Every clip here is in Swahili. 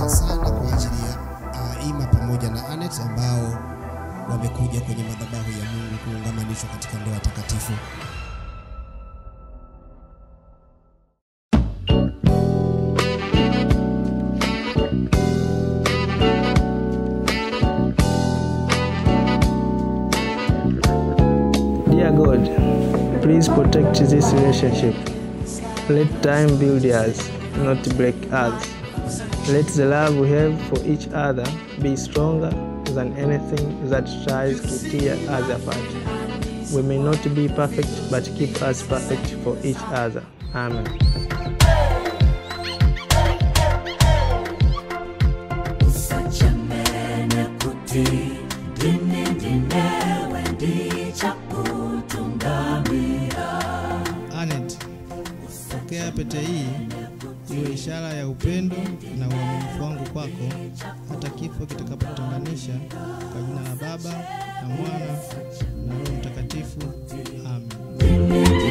furaha sana kwa ajili ya uh, Ima pamoja na Anet ambao wamekuja kwenye madhabahu ya Mungu kuungamanishwa katika ndoa takatifu. Dear God, please protect this relationship. Let time build us, not break us. Let the love we have for each other be stronger than anything that tries to tear us apart. We may not be perfect, but keep us perfect for each other. Amen. Anet, pokea pete hii iwe ishara ya upendo na uaminifu wangu kwako hata kifo kitakapotutenganisha, kwa jina la Baba na Mwana na Roho Mtakatifu. Amen.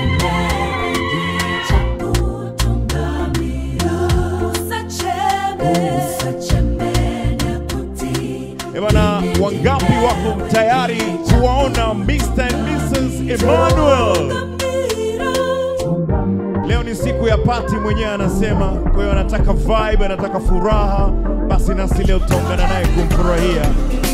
Ebana, wangapi wako tayari kuwaona Mr. and Mrs. Emmanuel? Leo ni siku ya pati, mwenyewe anasema. Kwa hiyo anataka vibe, anataka furaha, basi nasi leo tutaungana naye kumfurahia.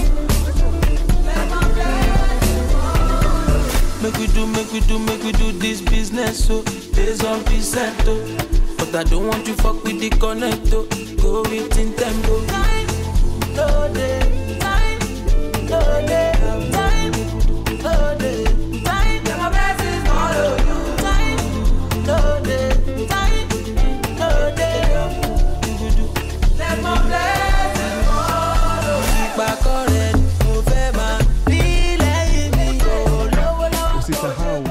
Make we do, make we do, make we do this business, so days on percent, oh. But I don't want you fuck with the connect, oh. Go with Nintendo. Time, no day, time, no day, time, no day, time. Let my blessings follow you. Time, no day, time, no day. Let my blessings follow you. Back already, mo fẹ́ máa rí lẹ́yìn mi, oh, lówó lọ́wọ́. Usisahau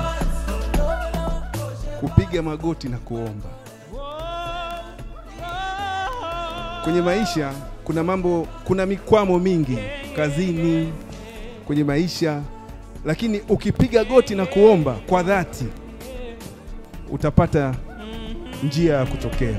kupiga magoti na kuomba. Kwenye maisha kuna mambo, kuna mikwamo mingi kazini, kwenye maisha, lakini ukipiga goti na kuomba kwa dhati utapata njia ya kutokea.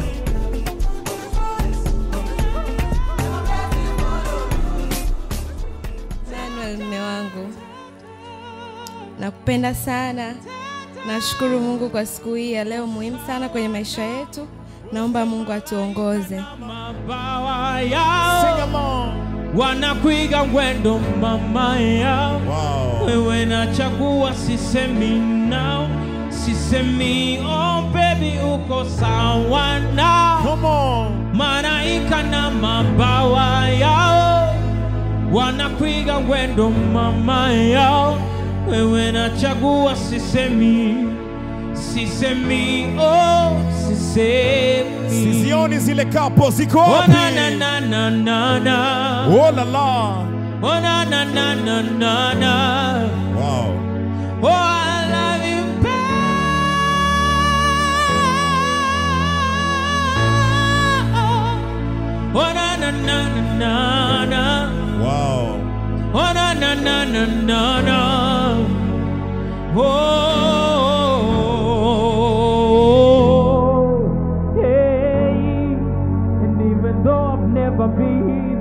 Manuel, mme wangu, nakupenda sana. Nashukuru Mungu kwa siku hii ya leo muhimu sana kwenye maisha yetu. Naomba Mungu atuongoze. mabawa yao wanakwiga mwendo mama yao wewe nachagua sisemi nao sisemi oh baby uko sawa nao maraika na mabawa yao wanakwiga mwendo mama yao wewe nachagua sisemi sisemi oh sisemi Sizioni zile kapo ziko Oh, wapi? na, na, na, na, na, na. Oh la la. Oh, na, na, na, na, na, na. Wow. Oh, I love you, babe. Oh, na, na, na, na, na, na. Wow. Oh, na, na, na, na, na, na. Oh, hey. And even though I've never been